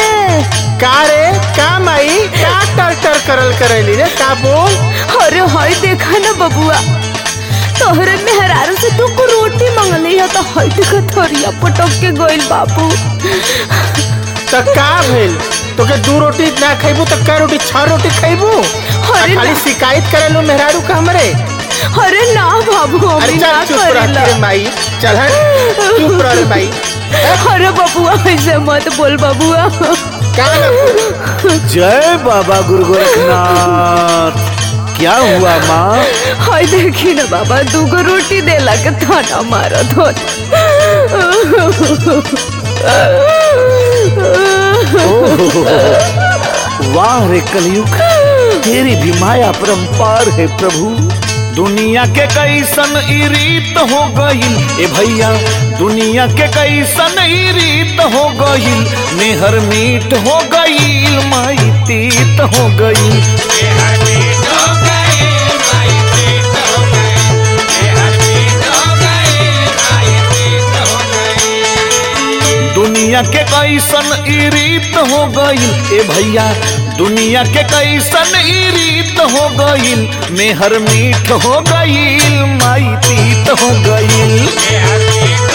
रे का रे का माई का टर टर करल करैली रे का बोल अरे हई देखा ना बबुआ तोहरे मेहरारू से तू को रोटी मंगली है तो हई देखा थोरिया पटक के गइल बाबू त का भेल तोके दू रोटी ना खैबू त का रोटी छह रोटी खैबू अरे खाली ना। शिकायत करेलू मेहरारू का हमरे अरे ना बाबू अरे हम चल ना चुप रह करेला रे माई चल हट चुप रह रे माई अरे बबुआ ऐसे मत बोल बबुआ का ना बोल? जय बाबा गुरु गोरखनाथ क्या हुआ माँ हई देखी ना बाबा दूगो रोटी देला के थाना मारा धोन वाह रे कलयुग तेरी भी माया परम्पार है प्रभु दुनिया के कैसन ई रीत हो गईल ए भैया दुनिया के कैसन ई रीत हो गईल मेहर मीठ हो गईल माई तीत हो गईल दुनिया के कैसन ई रीत हो गईल ए भैया दुनिया के कैसन ई रीत हो गईल मेहर मीठ हो गईल माई तीत हो गईल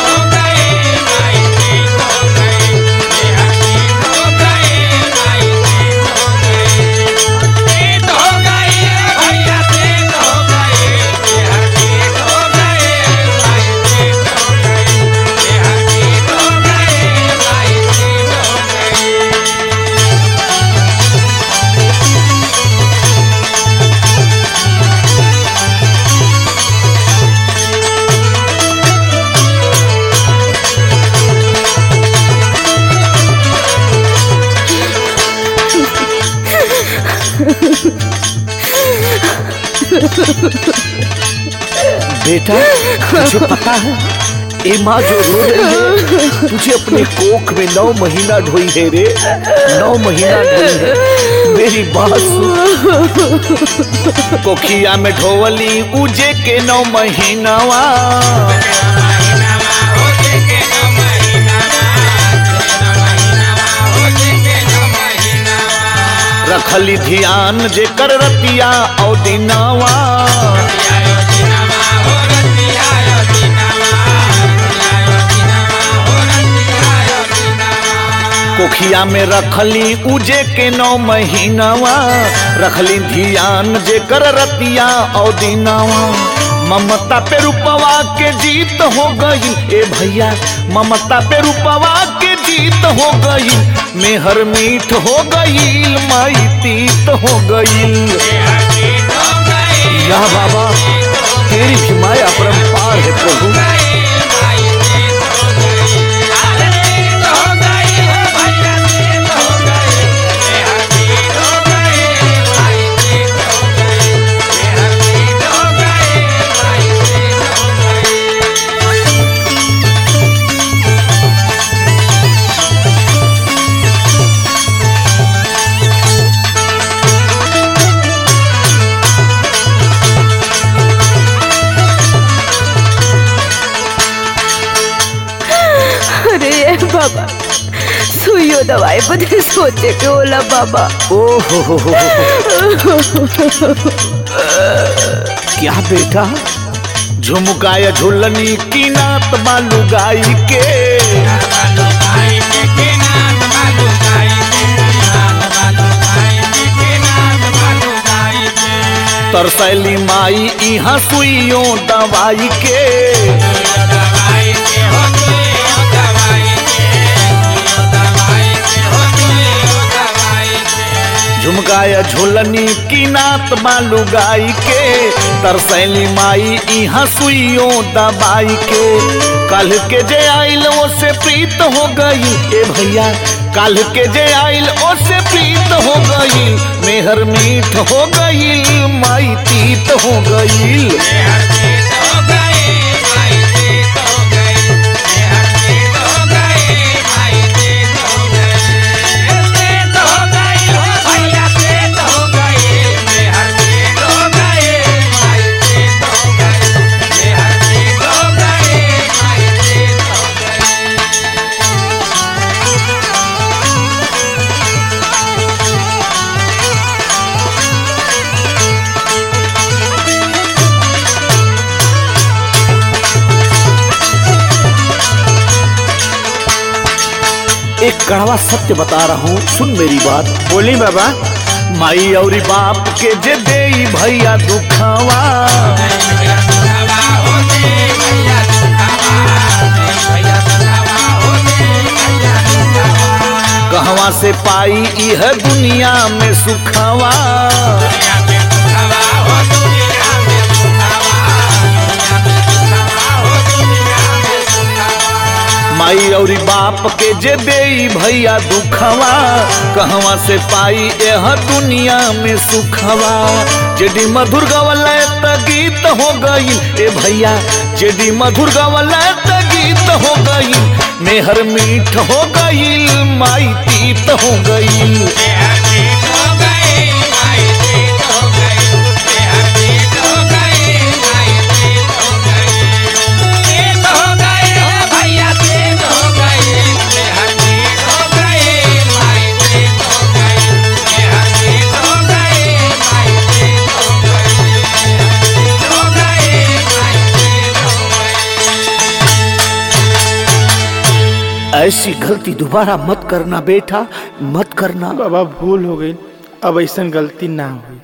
बेटा तुझे पता है ए माँ जो रो रही है तुझे अपने कोख में नौ महीना ढोई है रे नौ महीना ढोई है मेरी बात सुन कोखिया में ढोवली उजे के नौ महीनावा रखली ध्यान जे कर रतिया औ दिनावा कोखिया में रखली उजे के नौ महीनावा रखली ध्यान जे कर रतिया औ दिनावा ममता पे रूपवा के जीत हो गई ए भैया ममता पे रूपवा के जीत हो गई मेहर मीठ हो गई माई तीत हो गई या बाबा तेरी भी माया परम्पार है प्रभु अरे ये बाबा सुइयो दवाई बदे सोचे के होला बाबा ओ हो हो हो हो। क्या बेटा झुमकाया झुलनी की नात बालू गाई के तरसैली माई इहाँ सुइयों दवाई के झुमकाया झुलनी की नात बालू गाई के तरसैली माई इहाँ सुइयों दबाई के कल के जे आइल ओसे प्रीत हो गई ए भैया कल के जे आइल ओसे प्रीत हो गई मेहर मीठ हो गई माई तीत हो गई कड़वा सत्य बता रहा हूँ सुन मेरी बात बोली बाबा माई और बाप के जे दे भैया दुखावा कहवा से पाई यह दुनिया में सुखावा माई और बाप के जे दे भैया दुखवा कहवा से पाई यह दुनिया में सुखवा जेडी मधुर गवला त गीत हो गई ए भैया जेडी मधुर गवला त गीत हो गई मेहर मीठ हो गई माई तीत हो गई ऐसी गलती दोबारा मत करना बेटा मत करना बाबा भूल हो गई अब ऐसा गलती ना हुई